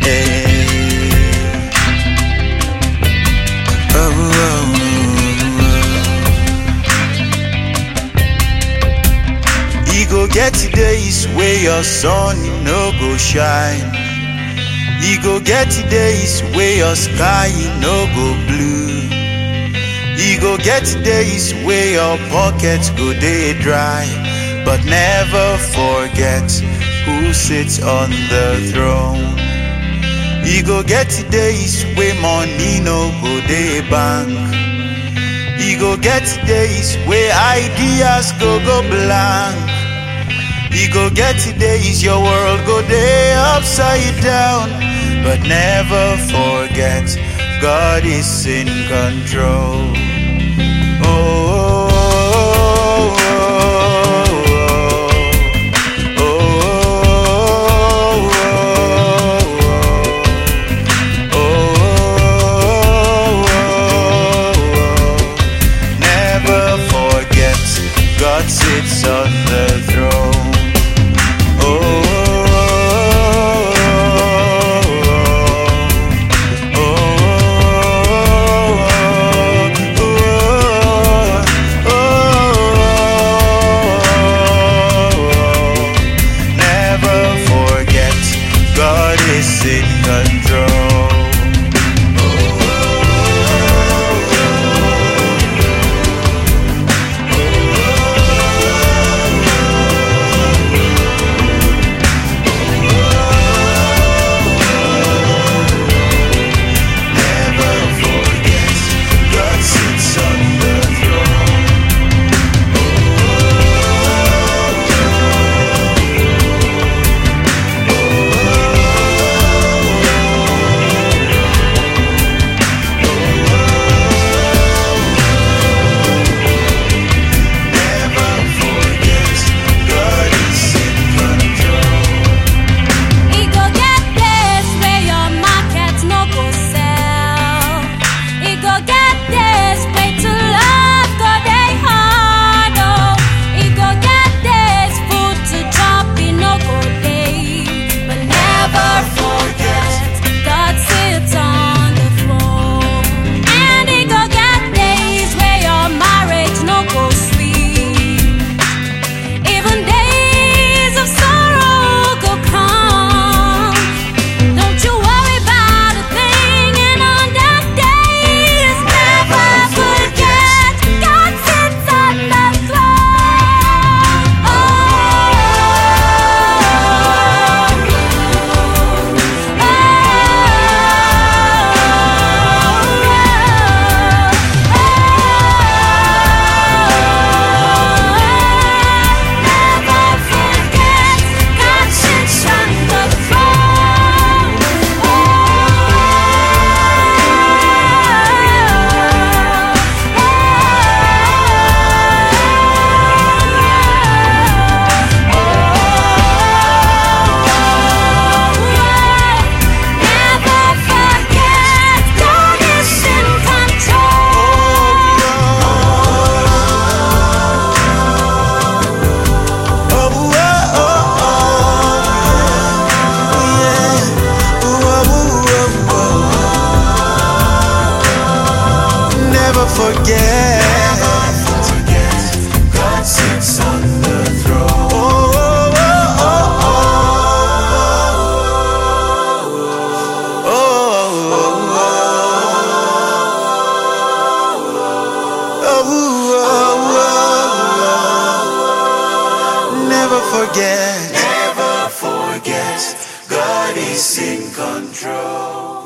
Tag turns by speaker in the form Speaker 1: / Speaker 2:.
Speaker 1: Oh, oh, oh. E go get days where your sun no go shine. E go get days where your sky no go blue. E go get days where your pockets go dey dry. But never forget who sits on the throne. E go get days where money no go dey bank. E go get days where ideas go go blank. E go get days your world go dey upside down. But never forget, God is in control. Oh, oh, oh, oh, oh, oh, oh. Never forget, God sits on the throne. Never forget, God is in control. Never forget, God sits on the throne. Never forget, God is in control.
Speaker 2: E go get days where your market no go sell. E go get days where to love go dey hard oh. E go get days food to chop e no go dey. But never forget, God sits on the throne. And e go get days where your marriage no go sweet. Even days of sorrow go come. Don't you worry about a thing, and on that day is never forget. God sits on the throne. Never forget, God sits on the Never forget, God is in
Speaker 1: Never forget. God sits on the throne. Oh, oh, oh, oh, oh. Never forget. Never forget. God is in control.